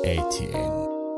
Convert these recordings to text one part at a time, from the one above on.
ኤቲኤን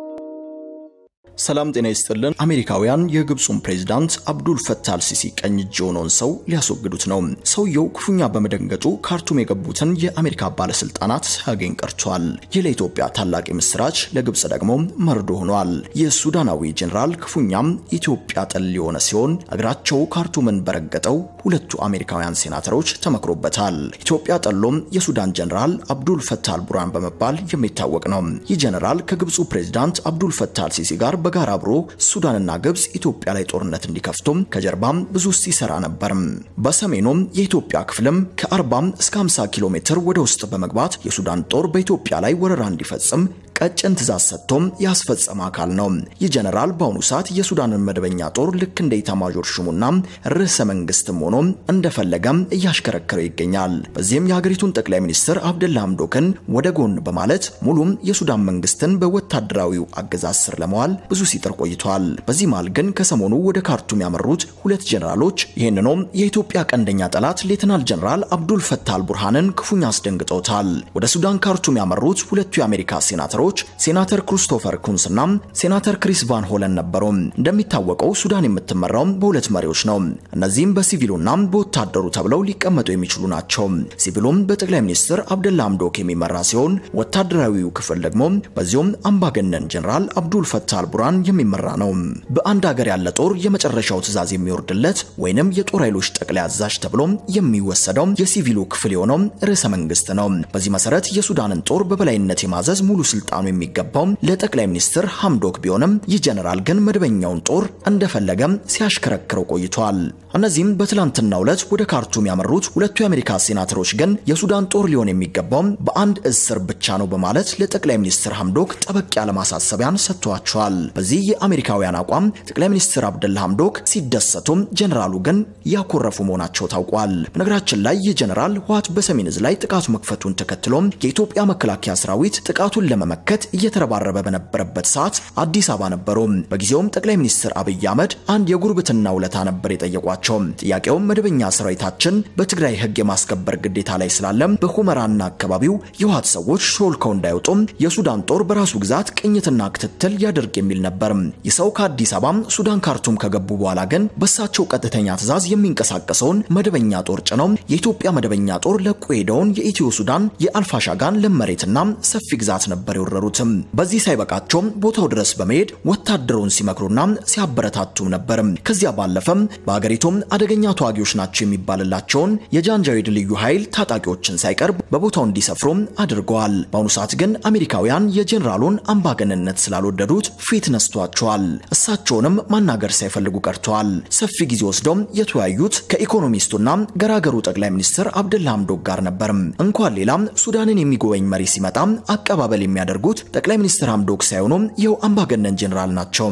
ሰላም ጤና ይስጥልን። አሜሪካውያን የግብፁን ፕሬዝዳንት አብዱል ፈታህ አልሲሲ ቀኝ እጅ የሆነውን ሰው ሊያስወግዱት ነው። ሰውየው ክፉኛ በመደንገጡ ካርቱም የገቡትን የአሜሪካ ባለስልጣናት ሳያገኝ ቀርቷል። ይህ ለኢትዮጵያ ታላቅ ምስራች፣ ለግብፅ ደግሞ መርዶ ሆኗል። የሱዳናዊ ጄኔራል ክፉኛም ኢትዮጵያ ጠል የሆነ ሲሆን እግራቸው ካርቱምን በረገጠው ሁለቱ አሜሪካውያን ሴናተሮች ተመክሮበታል። ኢትዮጵያ ጠሎም የሱዳን ጄኔራል አብዱል ፈታህ አልቡራን በመባል የሚታወቅ ነው። ይህ ጄኔራል ከግብፁ ፕሬዝዳንት አብዱል ፈታህ አልሲሲ ጋር በጋራ አብሮ ሱዳንና ግብፅ ኢትዮጵያ ላይ ጦርነት እንዲከፍቱም ከጀርባም ብዙ ሲሰራ ነበር። በሰሜኑም የኢትዮጵያ ክፍልም ከ40 እስከ 50 ኪሎ ሜትር ወደ ውስጥ በመግባት የሱዳን ጦር በኢትዮጵያ ላይ ወረራ እንዲፈጽም ቀጭን ትእዛዝ ሰጥቶም ያስፈጸመ አካል ነው። ይህ ጀነራል በአሁኑ ሰዓት የሱዳንን መደበኛ ጦር ልክ እንደ ኢታማዦር ሹሙና ርዕሰ መንግስትም ሆኖ እንደፈለገም እያሽከረከረው ይገኛል። በዚህም የሀገሪቱን ጠቅላይ ሚኒስትር አብደላ ሐምዶክን ወደ ጎን በማለት ሙሉም የሱዳን መንግስትን በወታደራዊው አገዛዝ ስር ለመዋል ብዙ ሲጥር ቆይቷል። በዚህ መሃል ግን ከሰሞኑ ወደ ካርቱም ያመሩት ሁለት ጀነራሎች ይህንኑም የኢትዮጵያ ቀንደኛ ጠላት ሌተናል ጀነራል አብዱል ፈታህ አልቡርሃንን ክፉኛ አስደንግጠውታል። ወደ ሱዳን ካርቱም ያመሩት ሁለቱ የአሜሪካ ሴናተሮች ሴናተር ክሪስቶፈር ኩንስና ሴናተር ክሪስ ቫን ሆለን ነበሩ። እንደሚታወቀው ሱዳን የምትመራው በሁለት መሪዎች ነው። እነዚህም በሲቪሉና በወታደሩ ተብለው ሊቀመጡ የሚችሉ ናቸው። ሲቪሉም በጠቅላይ ሚኒስትር አብደላ ሐምዶክ የሚመራ ሲሆን ወታደራዊው ክፍል ደግሞ በዚሁም አምባገነን ጀነራል አብዱል ፈታህ አልቡራን የሚመራ ነው። በአንድ ሀገር ያለ ጦር የመጨረሻው ትዕዛዝ የሚወርድለት ወይንም የጦር ኃይሎች ጠቅላይ አዛዥ ተብሎ የሚወሰደው የሲቪሉ ክፍል የሆነው ርዕሰ መንግስት ነው። በዚህ መሰረት የሱዳንን ጦር በበላይነት የማዘዝ ሙሉ ስልጣኑ የሚገባው ለጠቅላይ ሚኒስትር ሐምዶክ ቢሆንም ይህ ጀነራል ግን መደበኛውን ጦር እንደፈለገም ሲያሽከረክረው ቆይቷል። እነዚህም በትላንትናው ዕለት ወደ ካርቱም ያመሩት ሁለቱ የአሜሪካ ሴናተሮች ግን የሱዳን ጦር ሊሆን የሚገባው በአንድ እዝ ስር ብቻ ነው በማለት ለጠቅላይ ሚኒስትር ሐምዶክ ጠበቅ ያለ ማሳሰቢያን ሰጥቷቸዋል። በዚህ የአሜሪካውያን አቋም ጠቅላይ ሚኒስትር አብደላ ሐምዶክ ሲደሰቱም ጀነራሉ ግን ያኮረፉ መሆናቸው ታውቋል። በነገራችን ላይ ይህ ጀነራል ህወሓት በሰሜን እዝ ላይ ጥቃቱ መክፈቱን ተከትሎ የኢትዮጵያ መከላከያ ሰራዊት ጥቃቱን ለመመከት እየተረባረበ በነበረበት ሰዓት አዲስ አበባ ነበሩ። በጊዜውም ጠቅላይ ሚኒስትር አብይ አህመድ አንድ የጉርብትና ውለታ ነበር የጠየቋቸው። ጥያቄውም መደበኛ ሰራዊታችን በትግራይ ህግ የማስከበር ግዴታ ላይ ስላለም በሁመራና አካባቢው የህወሓት ሰዎች ሾልከው እንዳይወጡም የሱዳን ጦር በራሱ ግዛት ቅኝትና ክትትል ያደርግ የሚል ነበር። ይህ ሰው ከአዲስ አበባ ሱዳን ካርቱም ከገቡ በኋላ ግን በሳቸው ቀጥተኛ ትዕዛዝ የሚንቀሳቀሰውን መደበኛ ጦር ጭነው የኢትዮጵያ መደበኛ ጦር ለቆ ሄደውን የኢትዮ ሱዳን የአልፋሻጋን ለም መሬትና ሰፊ ግዛት ነበር የወረሩትም። በዚህ ሳይበቃቸውም ቦታው ድረስ በመሄድ ወታደሩን ሲመክሩና ሲያበረታቱም ነበር። ከዚያ ባለፈም በሀገሪቱም አደገኛ ተዋጊዎች ናቸው የሚባልላቸውን የጃንጃዊድ ልዩ ኃይል ታጣቂዎችን ሳይቀርብ በቦታው እንዲሰፍሩም አድርገዋል። በአሁኑ ሰዓት ግን አሜሪካውያን የጄኔራሉን አምባገነንነት ስላልወደዱት ፊት ነስቷቸዋል። እሳቸውንም ማናገር ሳይፈልጉ ቀርተዋል። ሰፊ ጊዜ ወስደው የተወያዩት ከኢኮኖሚስቱና ገራገሩ ጠቅላይ ሚኒስትር አብደላ ሐምዶክ ጋር ነበር። እንኳን ሌላም ሱዳንን የሚጎበኝ መሪ ሲመጣ አቀባበል የሚያደርጉት ጠቅላይ ሚኒስትር ሐምዶክ ሳይሆኑ ይኸው አምባገነን ጄኔራል ናቸው።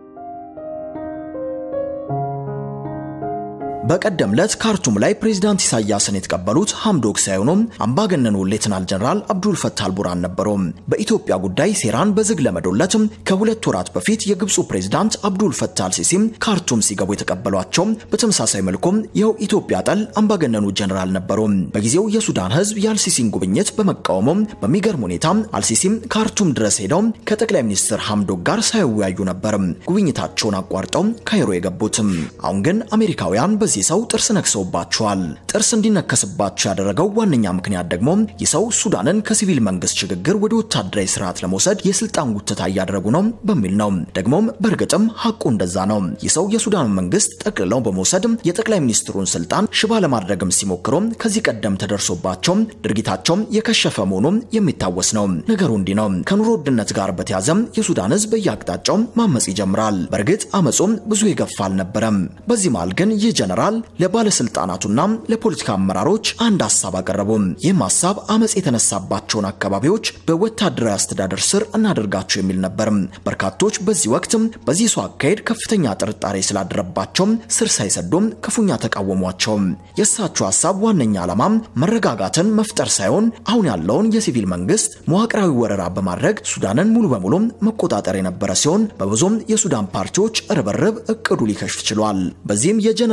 በቀደም ዕለት ካርቱም ላይ ፕሬዝዳንት ኢሳያስን የተቀበሉት ሐምዶክ ሳይሆኑ አምባገነኑ ሌተናል ጀነራል አብዱል ፈታህ አልቡራን ነበሩ። በኢትዮጵያ ጉዳይ ሴራን በዝግ ለመዶለት ከሁለት ወራት በፊት የግብፁ ፕሬዝዳንት አብዱል ፈታህ አልሲሲም ካርቱም ሲገቡ የተቀበሏቸው በተመሳሳይ መልኩም ይኸው ኢትዮጵያ ጠል አምባገነኑ ጀነራል ነበሩ። በጊዜው የሱዳን ሕዝብ የአልሲሲን ጉብኝት በመቃወሙ በሚገርም ሁኔታ አልሲሲም ካርቱም ድረስ ሄደው ከጠቅላይ ሚኒስትር ሐምዶክ ጋር ሳይወያዩ ነበር ጉብኝታቸውን አቋርጠው ካይሮ የገቡትም። አሁን ግን አሜሪካውያን በዚህ ሰው ጥርስ ነክሰውባቸዋል። ጥርስ እንዲነከስባቸው ያደረገው ዋነኛ ምክንያት ደግሞ ይህ ሰው ሱዳንን ከሲቪል መንግስት ሽግግር ወደ ወታደራዊ ስርዓት ለመውሰድ የስልጣን ጉትታ እያደረጉ ነው በሚል ነው። ደግሞም በእርግጥም ሐቁ እንደዛ ነው። ይህ ሰው የሱዳን መንግስት ጠቅልለው በመውሰድ የጠቅላይ ሚኒስትሩን ስልጣን ሽባ ለማድረግም ሲሞክሩ ከዚህ ቀደም ተደርሶባቸው ድርጊታቸው የከሸፈ መሆኑ የሚታወስ ነው። ነገሩ እንዲህ ነው። ከኑሮ ውድነት ጋር በተያዘ የሱዳን ህዝብ በየአቅጣጫው ማመጽ ይጀምራል። በእርግጥ አመፁም ብዙ የገፋ አልነበረም። በዚህ መሃል ግን ይህ ጀነራል ለባለስልጣናቱና ለፖለቲካ አመራሮች አንድ ሀሳብ አቀረቡ። ይህም ሀሳብ አመፅ የተነሳባቸውን አካባቢዎች በወታደራዊ አስተዳደር ስር እናደርጋቸው የሚል ነበር። በርካቶች በዚህ ወቅት በዚህ ሰው አካሄድ ከፍተኛ ጥርጣሬ ስላደረባቸው ስር ሳይሰዱም ክፉኛ ተቃወሟቸው። የእሳቸው ሀሳብ ዋነኛ ዓላማ መረጋጋትን መፍጠር ሳይሆን አሁን ያለውን የሲቪል መንግስት መዋቅራዊ ወረራ በማድረግ ሱዳንን ሙሉ በሙሉ መቆጣጠር የነበረ ሲሆን በብዙም የሱዳን ፓርቲዎች ርብርብ እቅዱ ሊከሽፍ ችሏል። በዚህም የጀነራሉ እቅድ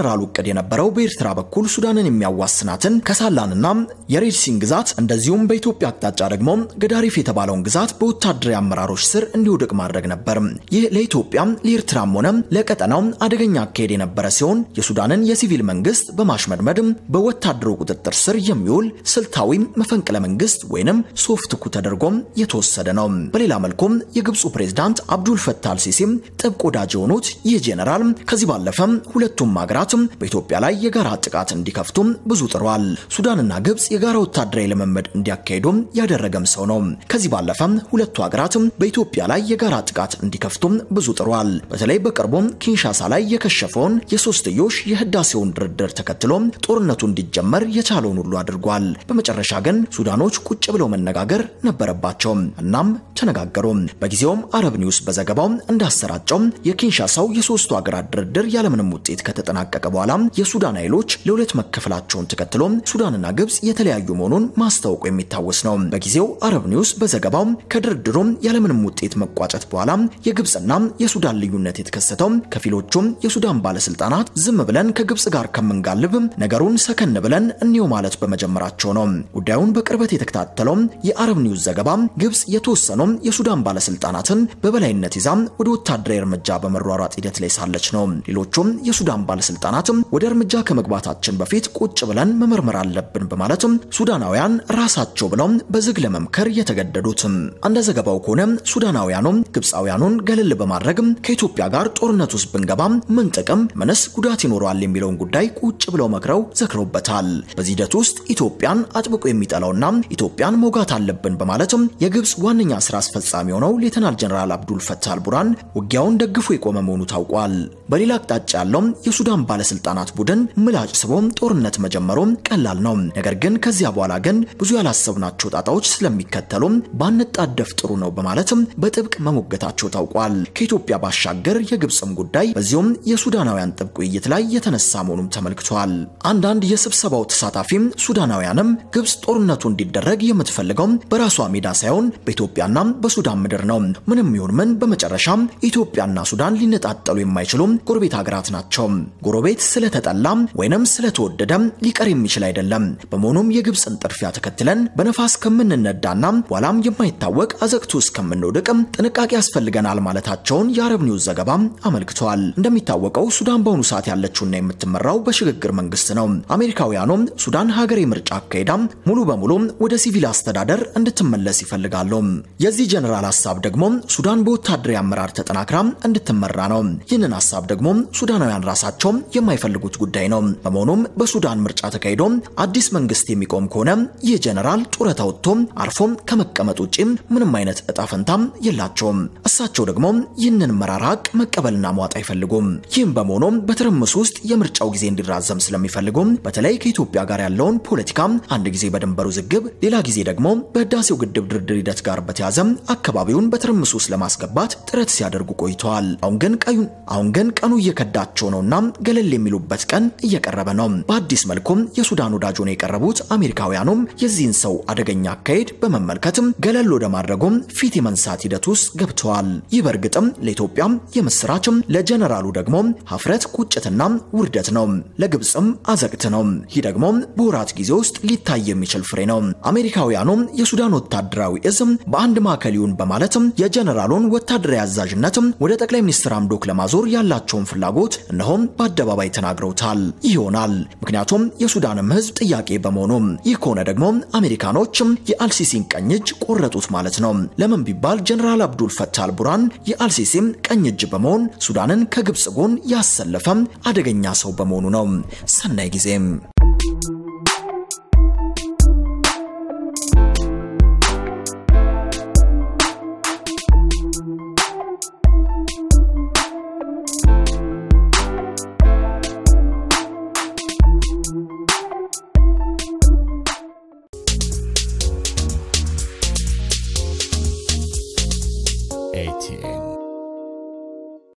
እቅድ የነበረው በኤርትራ በኩል ሱዳንን የሚያዋስናትን ከሳላንና የሬድሲን ግዛት እንደዚሁም በኢትዮጵያ አቅጣጫ ደግሞ ገዳሪፍ የተባለውን ግዛት በወታደራዊ አመራሮች ስር እንዲወድቅ ማድረግ ነበር። ይህ ለኢትዮጵያ ለኤርትራም ሆነ ለቀጠናው አደገኛ አካሄድ የነበረ ሲሆን የሱዳንን የሲቪል መንግስት በማሽመድመድ በወታደሩ ቁጥጥር ስር የሚውል ስልታዊ መፈንቅለ መንግስት ወይንም ሶፍት ኩ ተደርጎም የተወሰደ ነው። በሌላ መልኩም የግብፁ ፕሬዝዳንት አብዱል ፈታህ አልሲሲም ጥብቅ ወዳጅ የሆኑት ይህ ጄኔራል ከዚህ ባለፈም ሁለቱም ሀገራት በኢትዮጵያ ላይ የጋራ ጥቃት እንዲከፍቱ ብዙ ጥሯል። ሱዳንና ግብፅ የጋራ ወታደራዊ ልምምድ እንዲያካሂዱ ያደረገም ሰው ነው። ከዚህ ባለፈ ሁለቱ ሀገራት በኢትዮጵያ ላይ የጋራ ጥቃት እንዲከፍቱ ብዙ ጥሯል። በተለይ በቅርቡ ኪንሻሳ ላይ የከሸፈውን የሶስትዮሽ የህዳሴውን ድርድር ተከትሎ ጦርነቱ እንዲጀመር የቻለውን ሁሉ አድርጓል። በመጨረሻ ግን ሱዳኖች ቁጭ ብለው መነጋገር ነበረባቸው። እናም ተነጋገሩ። በጊዜውም አረብ ኒውስ በዘገባው እንዳሰራጨው የኪንሻሳው የሶስቱ ሀገራት ድርድር ያለምንም ውጤት ከተጠናቀቀ በኋላ የሱዳን ኃይሎች ለሁለት መከፈላቸውን ተከትሎ ሱዳንና ግብፅ የተለያዩ መሆኑን ማስታወቁ የሚታወስ ነው። በጊዜው አረብ ኒውስ በዘገባው ከድርድሩ ያለምንም ውጤት መቋጨት በኋላ የግብፅና የሱዳን ልዩነት የተከሰተው ከፊሎቹም የሱዳን ባለስልጣናት ዝም ብለን ከግብፅ ጋር ከምንጋልብ ነገሩን ሰከን ብለን እንየው ማለት በመጀመራቸው ነው። ጉዳዩን በቅርበት የተከታተለው የአረብ ኒውስ ዘገባ ግብፅ የተወሰኑ የሱዳን ባለስልጣናትን በበላይነት ይዛ ወደ ወታደራዊ እርምጃ በመሯሯጥ ሂደት ላይ ሳለች ነው። ሌሎቹም የሱዳን ባለስልጣናት ወደ እርምጃ ከመግባታችን በፊት ቁጭ ብለን መመርመር አለብን በማለት ሱዳናውያን ራሳቸው ብለው በዝግ ለመምከር የተገደዱት። እንደ ዘገባው ከሆነ ሱዳናውያኑ ግብፃውያኑን ገለል በማድረግ ከኢትዮጵያ ጋር ጦርነት ውስጥ ብንገባ ምን ጥቅም ምንስ ጉዳት ይኖረዋል የሚለውን ጉዳይ ቁጭ ብለው መክረው ዘክረውበታል። በዚህ ሂደት ውስጥ ኢትዮጵያን አጥብቆ የሚጠላውና ኢትዮጵያን መውጋት አለብን በማለትም የግብፅ ዋነኛ ስራ አስፈጻሚ የሆነው ሌተናል ጀነራል አብዱል ፈታህ አልቡራን ውጊያውን ደግፎ የቆመ መሆኑ ታውቋል። በሌላ አቅጣጫ ያለው የሱዳን ባለስልጣናት ቡድን ምላጭ ስቦ ጦርነት መጀመሩ ቀላል ነው። ነገር ግን ከዚያ በኋላ ግን ብዙ ያላሰብናቸው ጣጣዎች ስለሚከተሉ ባንጣደፍ ጥሩ ነው በማለትም በጥብቅ መሞገታቸው ታውቋል። ከኢትዮጵያ ባሻገር የግብፅም ጉዳይ በዚሁም የሱዳናውያን ጥብቅ ውይይት ላይ የተነሳ መሆኑም ተመልክቷል። አንዳንድ የስብሰባው ተሳታፊም ሱዳናውያንም ግብፅ ጦርነቱ እንዲደረግ የምትፈልገው በራሷ ሜዳ ሳይሆን በኢትዮጵያና በሱዳን ምድር ነው። ምንም ይሁን ምን በመጨረሻም ኢትዮጵያና ሱዳን ሊነጣጠሉ የማይችሉ ጎረቤት ሀገራት ናቸው። ጎረቤት ስለተጠላ ወይንም ስለተወደደ ሊቀር የሚችል አይደለም። በመሆኑም የግብፅን ጥድፊያ ተከትለን በነፋስ ከምንነዳና በኋላም የማይታወቅ አዘቅቱ እስከምንወድቅ ጥንቃቄ ያስፈልገናል ማለታቸውን የአረብ ኒውስ ዘገባ አመልክቷል። እንደሚታወቀው ሱዳን በአሁኑ ሰዓት ያለችውና የምትመራው በሽግግር መንግስት ነው። አሜሪካውያኑም ሱዳን ሀገር የምርጫ አካሄዳ ሙሉ በሙሉ ወደ ሲቪል አስተዳደር እንድትመለስ ይፈልጋሉ። የዚህ ጀነራል ሀሳብ ደግሞ ሱዳን በወታደራዊ አመራር ተጠናክራ እንድትመራ ነው። ይህንን ሀሳብ ደግሞ ሱዳናውያን ራሳቸው የማይፈልጉት ጉዳይ ነው። በመሆኑም በሱዳን ምርጫ ተካሂዶ አዲስ መንግስት የሚቆም ከሆነ ይህ ጀነራል ጡረታ ወጥቶ አርፎም ከመቀመጥ ውጪ ምንም አይነት እጣ ፈንታም የላቸውም። እሳቸው ደግሞ ይህንን መራራ ሀቅ መቀበልና መዋጥ አይፈልጉም። ይህም በመሆኑ በትርምስ ውስጥ የምርጫው ጊዜ እንዲራዘም ስለሚፈልጉ በተለይ ከኢትዮጵያ ጋር ያለውን ፖለቲካ አንድ ጊዜ በድንበሩ ዝግብ፣ ሌላ ጊዜ ደግሞ በህዳሴው ግድብ ድርድር ሂደት ጋር በተያዘ አካባቢውን በትርምስ ውስጥ ለማስገባት ጥረት ሲያደርጉ ቆይተዋል። አሁን ግን ቀዩ አሁን ግን ቀኑ እየከዳቸው ነውና ገለል የሚሉበት ቀን እየቀረበ ነው። በአዲስ መልኩም የሱዳን ወዳጅ ሆነው የቀረቡት አሜሪካውያኑም የዚህን ሰው አደገኛ አካሄድ በመመልከትም ገለል ወደ ማድረጉም ፊት የመንሳት ሂደት ውስጥ ገብተዋል። ይህ በእርግጥም ለኢትዮጵያም የምስራችም ለጀነራሉ ደግሞ ሀፍረት፣ ቁጭትና ውርደት ነው። ለግብፅም አዘቅት ነው። ይህ ደግሞ በወራት ጊዜ ውስጥ ሊታይ የሚችል ፍሬ ነው። አሜሪካውያኑም የሱዳን ወታደራዊ እዝም በአንድ ማዕከል ይሁን በማለትም የጀነራሉን ወታደራዊ አዛዥነትም ወደ ጠቅላይ ሚኒስትር አምዶክ ለማዞር ያላቸውን ፍላጎት እነሆም በአደባባይ ተናግረውታል። ይህ ይሆናል ምክንያቱም የሱዳንም ህዝብ ጥያቄ በመሆኑ። ይህ ከሆነ ደግሞ አሜሪካኖችም የአልሲሲን ቀኝ እጅ ቆረጡት ማለት ነው። ለምን ቢባል ጀነራል አብዱል ፈታህ አልቡራን የአልሲሲም ቀኝ እጅ በመሆን ሱዳንን ከግብፅ ጎን ያሰለፈም አደገኛ ሰው በመሆኑ ነው። ሰናይ ጊዜም